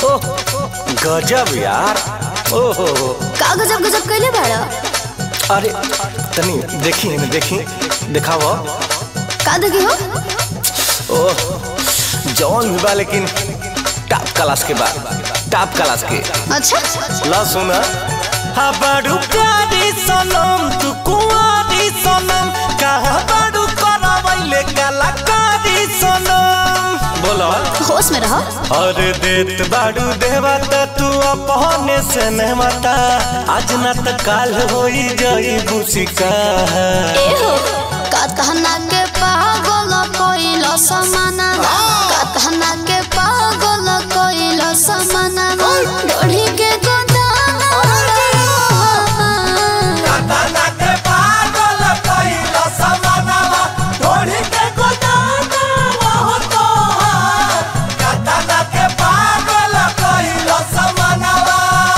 ओह गजब यार ओहो का गजब गजब कैले बाड़ा अरे तनी देखी है देखी दिखाव का देखी हो ओह जौन भी बा लेकिन टॉप क्लास के बाद टॉप क्लास के अच्छा ला सुना हबाड़ू प्यारी सनम तू कुंवारी सनम कहा बाड़ू करवैले कलाकारी सनम बोलो होश में रहो अरे देत बाड़ू देवता तू अपने से नेवता आज न त काल होई जाई बुसिका ए हो का कहना के पागल कोइल समाना का कहना के पागल कोइल समाना डोढ़ी के गोदाना तना के पागल कइल समानवा ढोढ़ी के गोदाना हो तो तना के पागल कइल समानवा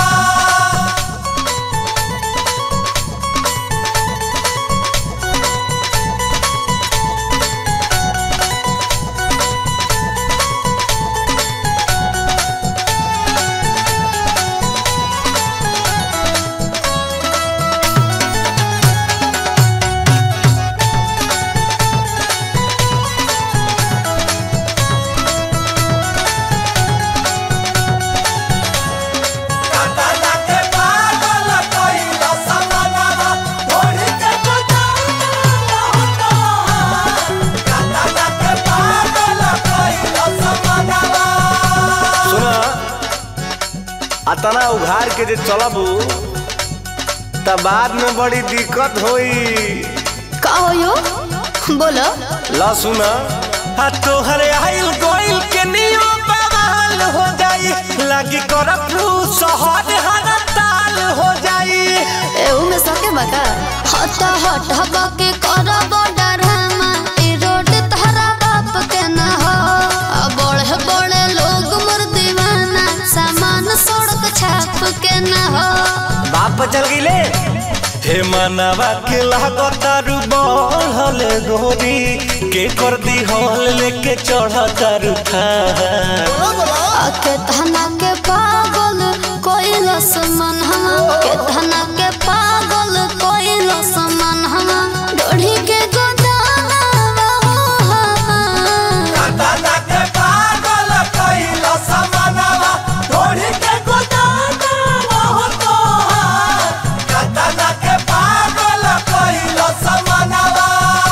तना के पागल कइल समानवा ढोढ़ी के गोदाना हो तो तना के पागल कइल समानवा सुना अतना उघार के जे चलबू त बाद में बड़ी दिक्कत होई का हो यो बोलो ला सुना आ तोहर आइल गोइल के नियो बवाल हो जाई लागी करफ्लू शहर हर ताल हो जाई ए में सके बका हट हट हबा के करब डरामा ई रोड तहरा बाप के न हो आ बड़े बड़े लोग मोर दीवाना सामान सड़क छाप के न हो बाप पर चल गईले हे मनवा के लागतारू बढ़ल गोरी के कर दी हॉल लेके चढ़ तारू था के धना के पागल कोइल समान हम के धना के पागल कोइल समान हम डोढ़ी के गोदाना तना के पागल कइल समानवा ढोढ़ी के गोदाना हो तो तना के पागल कइल समानवा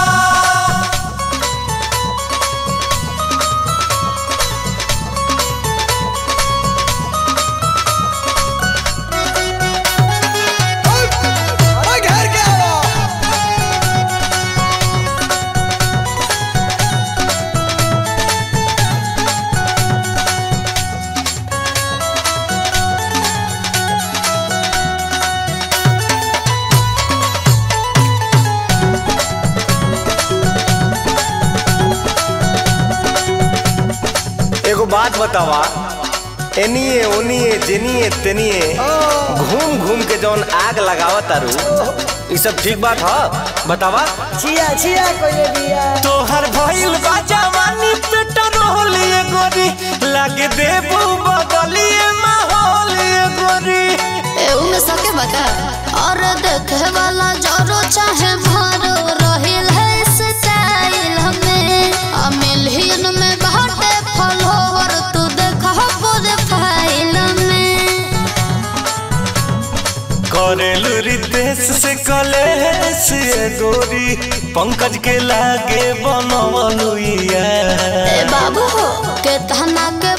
एगो बात बतावा एनिए ओनिए जेनिए तेनिए घूम घूम के जौन आग लगावत तारू ई सब ठीक बात ह बतावा छिया छिया कोइले बिया तोहर भइल बा जवानी पेट्रोल ये गोरी लागे देबू बगलिए माहौल ये गोरी ए में सके बका और देखे वाला जरो चाहे भरो रहिल है स्टाइल हमें आ मिलियन में बाटे फॉलोवर तू देखा पूरे फाइल में करेलू रितेश से कलेश ये गोरी पंकज के लागे बनवलू ए यार बाबू के तहना के